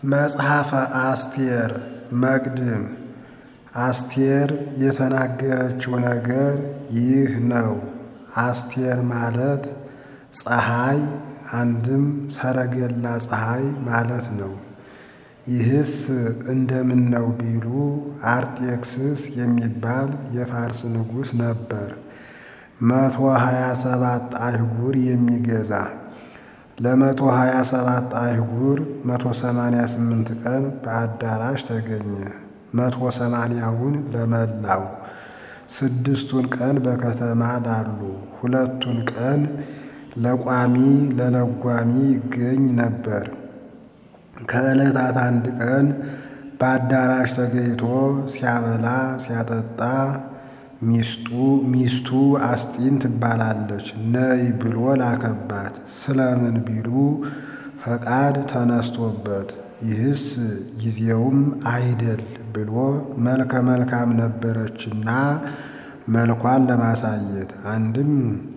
መጽሐፈ አስቴር መቅድም አስቴር የተናገረችው ነገር ይህ ነው። አስቴር ማለት ፀሐይ አንድም ሰረገላ ፀሐይ ማለት ነው። ይህስ እንደምን ነው ቢሉ አርጤክስስ የሚባል የፋርስ ንጉሥ ነበር። መቶ ሀያ ሰባት አይጉር የሚገዛ ለመቶ ሀያ ሰባት አይጉር መቶ ሰማንያ ስምንት ቀን በአዳራሽ ተገኘ። መቶ ሰማንያውን ለመላው ስድስቱን ቀን በከተማ ላሉ ሁለቱን ቀን ለቋሚ ለለጓሚ ይገኝ ነበር። ከዕለታት አንድ ቀን በአዳራሽ ተገኝቶ ሲያበላ ሲያጠጣ ሚስቱ ሚስቱ አስጢን ትባላለች። ነይ ብሎ ላከባት። ስለምን ቢሉ ፈቃድ ተነስቶበት ይህስ ጊዜውም አይደል ብሎ መልከ መልካም ነበረችና መልኳን ለማሳየት አንድም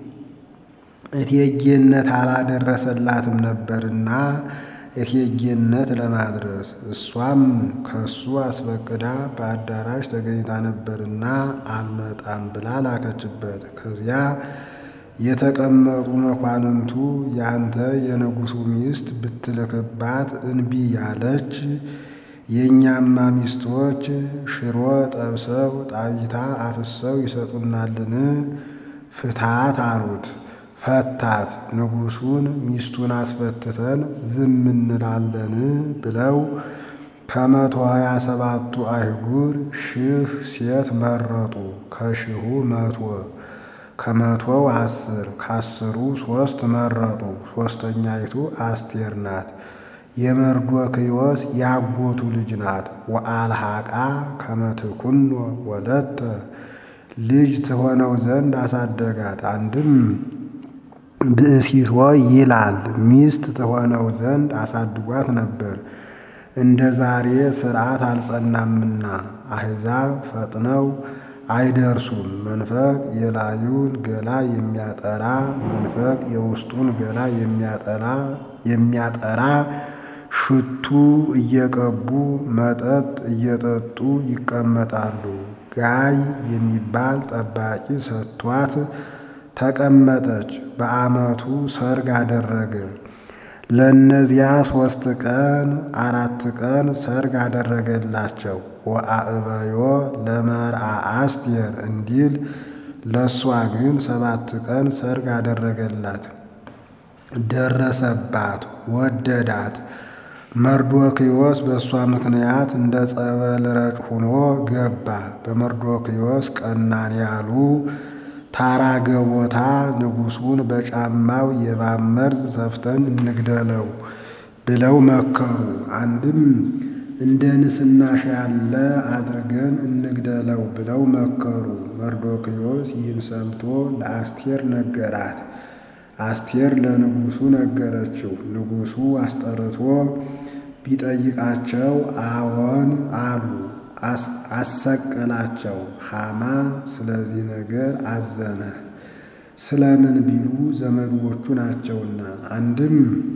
እቴጌነት አላደረሰላትም ነበርና እቴጌነት ለማድረስ እሷም ከሱ አስፈቅዳ በአዳራሽ ተገኝታ ነበርና አልመጣም ብላ ላከችበት። ከዚያ የተቀመጡ መኳንንቱ ያንተ የንጉሡ ሚስት ብትልክባት እንቢ ያለች የእኛማ ሚስቶች ሽሮ ጠብሰው ጣቢታ አፍሰው ይሰጡናልን? ፍታት አሉት። ፈታት። ንጉሡን ሚስቱን አስፈትተን ዝም እንላለን ብለው ከመቶ ሀያ ሰባቱ አይጉር ሺህ ሴት መረጡ። ከሺሁ መቶ ከመቶው አስር ከአስሩ ሦስት መረጡ። ሦስተኛይቱ አስቴር ናት። የመርዶክዮስ ያጎቱ ልጅ ናት። ወአልሃቃ ከመትኩኖ ወለተ ልጅ ትሆነው ዘንድ አሳደጋት። አንድም ብእሲቶ ይላል ሚስት ትሆነው ዘንድ አሳድጓት ነበር። እንደ ዛሬ ሥርዓት አልጸናምና አሕዛብ ፈጥነው አይደርሱም። መንፈቅ የላዩን ገላ የሚያጠራ መንፈቅ የውስጡን ገላ የሚያጠራ የሚያጠራ ሽቱ እየቀቡ መጠጥ እየጠጡ ይቀመጣሉ። ጋይ የሚባል ጠባቂ ሰጥቷት ተቀመጠች። በዓመቱ ሰርግ አደረገ። ለእነዚያ ሦስት ቀን አራት ቀን ሰርግ አደረገላቸው። ወአእበዮ ለመርአ አስቴር እንዲል ለእሷ ግን ሰባት ቀን ሰርግ አደረገላት። ደረሰባት፣ ወደዳት። መርዶክዮስ በእሷ ምክንያት እንደ ጸበል ረጭ ሆኖ ገባ። በመርዶክዮስ ቀናን ያሉ ታራገቦታ ንጉሡን በጫማው የእባብ መርዝ ሰፍተን እንግደለው ብለው መከሩ። አንድም እንደ ንስናሽ ያለ አድርገን እንግደለው ብለው መከሩ። መርዶክዮስ ይህን ሰምቶ ለአስቴር ነገራት። አስቴር ለንጉሡ ነገረችው። ንጉሡ አስጠርቶ ቢጠይቃቸው አዎን አሉ። አሰቀላቸው። ሐማ ስለዚህ ነገር አዘነ። ስለምን ቢሉ ዘመዶቹ ናቸውና፣ አንድም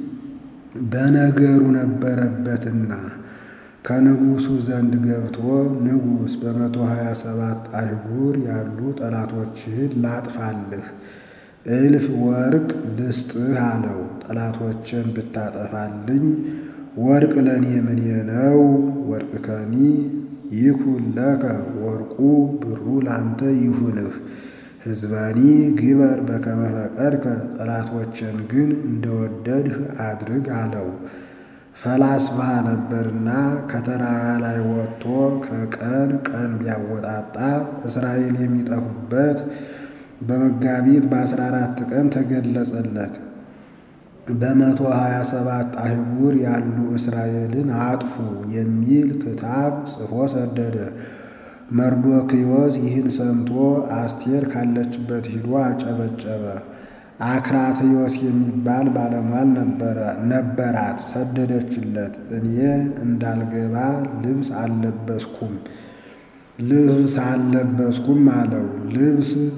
በነገሩ ነበረበትና። ከንጉሡ ዘንድ ገብቶ ንጉሥ በመቶ ሀያ ሰባት አይጉር ያሉ ጠላቶችህን ላጥፋልህ እልፍ ወርቅ ልስጥህ አለው። ጠላቶችን ብታጠፋልኝ ወርቅ ለእኔ ምኔ ነው? ወርቅ ከኒ ይኩን ለከ ወርቁ ብሩ ላንተ ይሁንህ። ሕዝበኒ ግበር በከመ ፈቀድከ ጠላቶችን ግን እንደወደድህ አድርግ አለው። ፈላስፋ ነበርና ከተራራ ላይ ወጥቶ ከቀን ቀን ቢያወጣጣ እስራኤል የሚጠፉበት በመጋቢት በአስራ አራት ቀን ተገለጸለት። በመቶ ሀያ ሰባት አይጉር ያሉ እስራኤልን አጥፉ የሚል ክታብ ጽፎ ሰደደ። መርዶክዮስ ይህን ሰምቶ አስቴር ካለችበት ሂዶ አጨበጨበ። አክራትዮስ የሚባል ባለሟል ነበራት፣ ሰደደችለት። እኔ እንዳልገባ ልብስ አልለበስኩም ልብስ አልለበስኩም አለው። ልብስ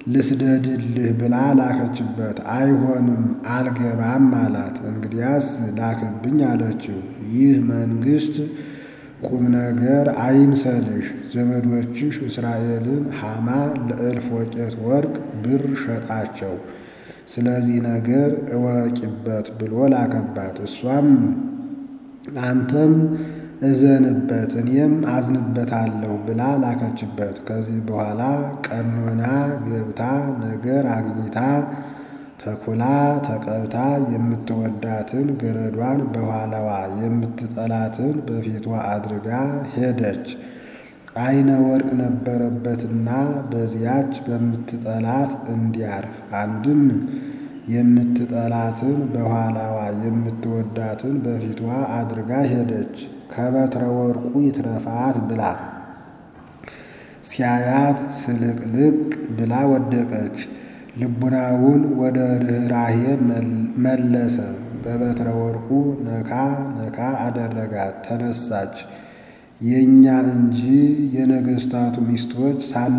ልስደድልህ ብላ ላከችበት። አይሆንም አልገባም አላት። እንግዲያስ ላክብኝ አለችው። ይህ መንግሥት ቁም ነገር አይምሰልሽ። ዘመዶችሽ እስራኤልን ሐማ ለእልፍ ወቄት ወርቅ ብር ሸጣቸው። ስለዚህ ነገር እወቂበት ብሎ ላከባት። እሷም አንተም እዘንበት እኔም አዝንበታለሁ ብላ ላከችበት። ከዚህ በኋላ ቀኖና ገብታ ነገር አግኝታ ተኩላ ተቀብታ የምትወዳትን ገረዷን በኋላዋ የምትጠላትን በፊቷ አድርጋ ሄደች። ዓይነ ወርቅ ነበረበትና በዚያች በምትጠላት እንዲያርፍ አንድም የምትጠላትን በኋላዋ የምትወዳትን በፊቷ አድርጋ ሄደች። ከበትረ ወርቁ ይትረፋት ብላ ሲያያት ስልቅልቅ ብላ ወደቀች። ልቡናውን ወደ ርኅራሄ መለሰ። በበትረ ወርቁ ነካ ነካ አደረጋት። ተነሳች። የእኛ እንጂ የነገሥታቱ ሚስቶች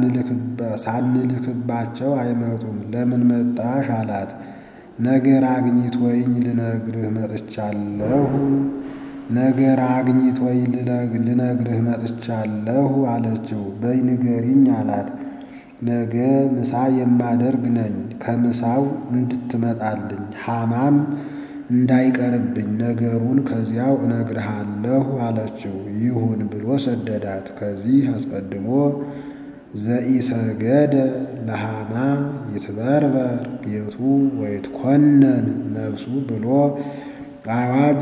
ሳንልክባቸው አይመጡም። ለምን መጣሽ አላት። ነገር አግኝቶኝ ልነግርህ መጥቻለሁ ነገር አግኝቶኝ ልነግርህ መጥቻለሁ አለችው። በይ ንገሪኝ አላት። ነገ ምሳ የማደርግ ነኝ ከምሳው እንድትመጣልኝ ሐማም እንዳይቀርብኝ ነገሩን ከዚያው እነግርሃለሁ አለችው። ይሁን ብሎ ሰደዳት። ከዚህ አስቀድሞ ዘኢሰገደ ለሐማ ይትበርበር ቤቱ ወይትኮነን ነፍሱ ብሎ አዋጅ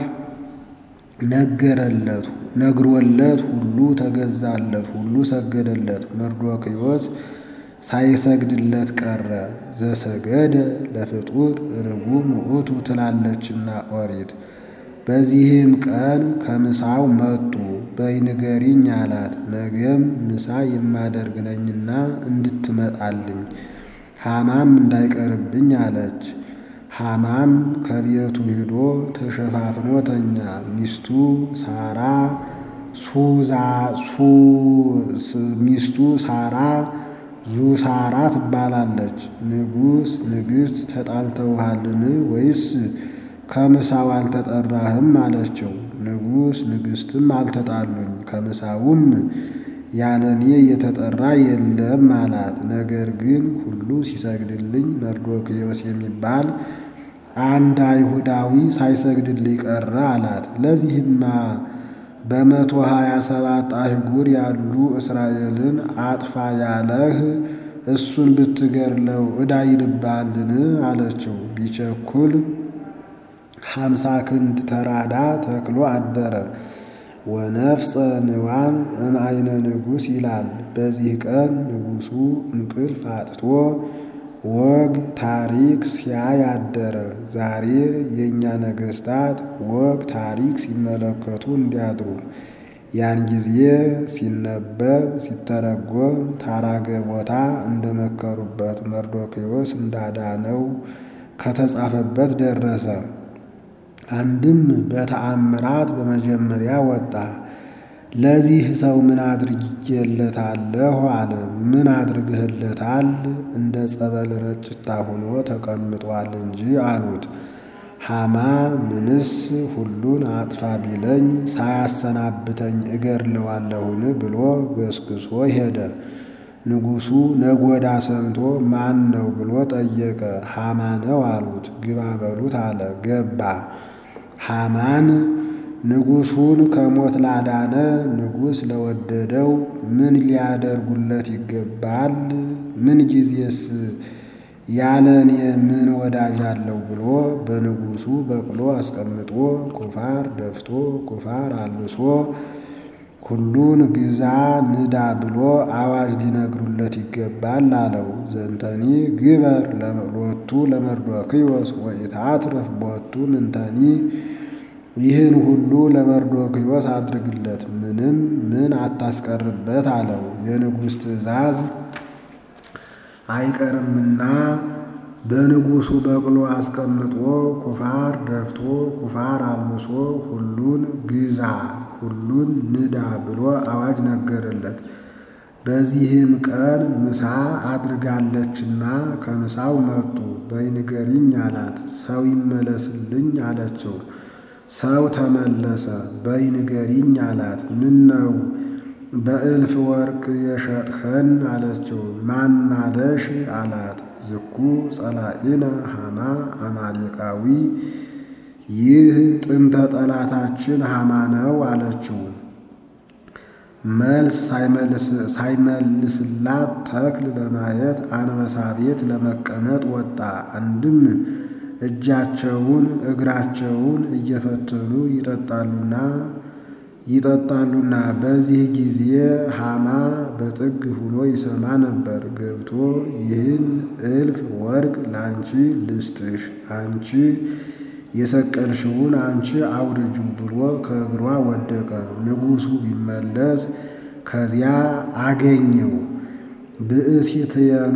ነገረለት። ነግሮለት ሁሉ ተገዛለት፣ ሁሉ ሰገደለት። መርዶክዮስ ሳይሰግድለት ቀረ። ዘሰገደ ለፍጡር ርጉም ውእቱ ትላለችና ኦሪት። በዚህም ቀን ከምሳው መጡ። በይ ንገሪኝ አላት። ነገም ምሳ የማደርግ ነኝና እንድትመጣልኝ ሐማም እንዳይቀርብኝ አለች። ሐማም ከቤቱ ሂዶ ተሸፋፍኖ ተኛ። ሚስቱ ሳራ ሱዛ ሚስቱ ሳራ ዙሳራ ትባላለች። ንጉሥ ንግሥት ተጣልተውሃልን ወይስ ከምሳው አልተጠራህም አለችው። ንጉሥ ንግሥትም አልተጣሉኝ ከምሳውም ያለ እኔ የተጠራ የለም አላት። ነገር ግን ሁሉ ሲሰግድልኝ መርዶክዮስ የሚባል አንድ አይሁዳዊ ሳይሰግድልኝ ቀረ አላት። ለዚህማ በመቶ ሀያ ሰባት አህጉር ያሉ እስራኤልን አጥፋ ያለህ እሱን ብትገድለው ዕዳ ይልብሃልን አለችው። ቢቸኩል ሀምሳ ክንድ ተራዳ ተክሎ አደረ። ወነፍፀ ንዋም እምአይነ ንጉሥ ይላል። በዚህ ቀን ንጉሡ እንቅልፍ አጥቶ ወግ ታሪክ ሲያይ አደረ። ዛሬ የእኛ ነገሥታት ወግ ታሪክ ሲመለከቱ እንዲያድሩ ያን ጊዜ ሲነበብ ሲተረጎም ታራገ ቦታ እንደመከሩበት መርዶክዮስ እንዳዳነው ከተጻፈበት ደረሰ። አንድም በተአምራት በመጀመሪያ ወጣ። ለዚህ ሰው ምን አድርጌለታለሁ አለ። ምን አድርግህለታል? እንደ ጸበል ረጭታ ሆኖ ተቀምጧል እንጂ አሉት። ሐማ ምንስ ሁሉን አጥፋ ቢለኝ ሳያሰናብተኝ እገድለዋለሁን ብሎ ገስግሶ ሄደ። ንጉሡ ነጎዳ ሰምቶ ማን ነው ብሎ ጠየቀ። ሐማ ነው አሉት። ግባ በሉት አለ። ገባ። ሐማን ንጉሡን ከሞት ላዳነ ንጉሥ ለወደደው ምን ሊያደርጉለት ይገባል? ምን ጊዜስ ያለ እኔ ምን ወዳጅ አለው ብሎ በንጉሡ በቅሎ አስቀምጦ ኩፋር ደፍቶ ኩፋር አልብሶ ሁሉን ግዛ ንዳ ብሎ አዋጅ ሊነግሩለት ይገባል አለው። ዘንተኒ ግበር ሎቱ ለመርዶክዮስ ወኢታትርፍ ቦቱ ምንተኒ ይህን ሁሉ ለመርዶክዮስ አድርግለት፣ ምንም ምን አታስቀርበት አለው። የንጉሥ ትእዛዝ አይቀርምና በንጉሡ በቅሎ አስቀምጦ ኩፋር ደፍቶ ኩፋር አልብሶ ሁሉን ግዛ ሁሉን ንዳ ብሎ አዋጅ ነገረለት። በዚህም ቀን ምሳ አድርጋለችና ከምሳው መጡ። በይ ንገሪኝ አላት። ሰው ይመለስልኝ አለችው። ሰው ተመለሰ። በይ ንገሪኝ አላት። ምን ነው በእልፍ ወርቅ የሸጥኸን አለችው። ማናለሽ አላት። ዝኩ ጸላኢነ ሐማ አማሌቃዊ ይህ ጥንተ ጠላታችን ሐማ ነው አለችው። መልስ ሳይመልስላት ተክል ለማየት አንበሳ ቤት ለመቀመጥ ወጣ። አንድም እጃቸውን እግራቸውን እየፈተኑ ይጠጣሉና ይጠጣሉና በዚህ ጊዜ ሐማ በጥግ ሁኖ ይሰማ ነበር። ገብቶ ይህን እልፍ ወርቅ ላንቺ ልስጥሽ፣ አንቺ የሰቀልሽውን አንቺ አውርጁ ብሎ ከእግሯ ወደቀ። ንጉሡ ቢመለስ ከዚያ አገኘው። ብእሲትየኑ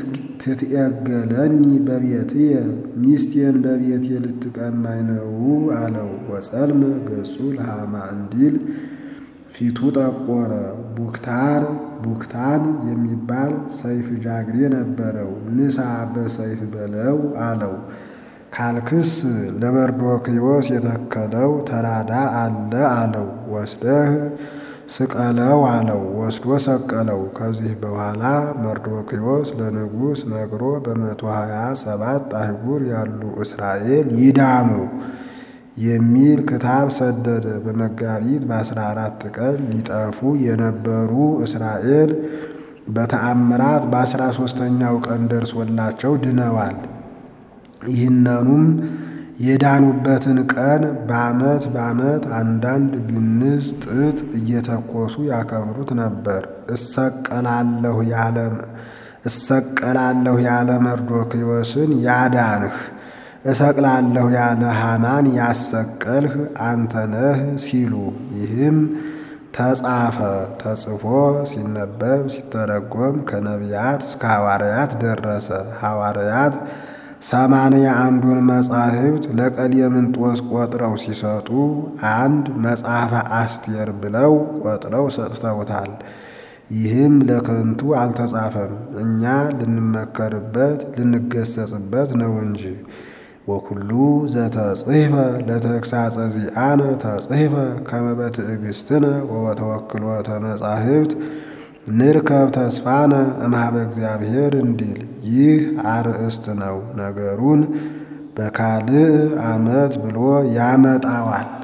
ትትኤገለኒ በቤትየ ሚስቴን በቤቴ ልትቀማኝ ነው አለው። ወጸልም ገጹ ለሐማ እንዲል ፊቱ ጠቆረ። ቡክታር ቡክታን የሚባል ሰይፍ ጃግሬ ነበረው። ንሳ በሰይፍ በለው አለው። ካልክስ ለመርዶክዮስ የተከለው ተራዳ አለ አለው። ወስደህ ስቀለው አለው። ወስዶ ሰቀለው። ከዚህ በኋላ መርዶክዮስ ለንጉሥ ነግሮ በመቶ ሀያ ሰባት አህጉር ያሉ እስራኤል ይዳኑ የሚል ክታብ ሰደደ። በመጋቢት በአስራ አራት ቀን ሊጠፉ የነበሩ እስራኤል በተአምራት በአስራ ሦስተኛው ቀን ደርሶላቸው ድነዋል። ይህነኑም የዳኑበትን ቀን በዓመት በዓመት አንዳንድ ግንዝ ጥጥ እየተኮሱ ያከብሩት ነበር። እሰቀላለሁ ያለ እሰቀላለሁ ያለ መርዶክዮስን ያዳንህ እሰቅላለሁ ያለ ሐማን ያሰቀልህ አንተ ነህ ሲሉ ይህም ተጻፈ። ተጽፎ ሲነበብ ሲተረጎም ከነቢያት እስከ ሐዋርያት ደረሰ። ሐዋርያት ሰማንያ አንዱን መጻሕፍት ለቀሌምንጦስ ቆጥረው ሲሰጡ አንድ መጽሐፈ አስቴር ብለው ቆጥረው ሰጥተውታል። ይህም ለከንቱ አልተጻፈም፣ እኛ ልንመከርበት ልንገሰጽበት ነው እንጂ። ወኩሉ ዘተጽሕፈ ለተግሳጸ ዚአነ ተጽሕፈ ከመ በትዕግሥትነ ወበተወክሎተ መጻሕፍት ንርከብ ተስፋነ እምኀበ እግዚአብሔር እንዲል ይህ አርእስት ነው። ነገሩን በካልእ ዓመት ብሎ ያመጣዋል።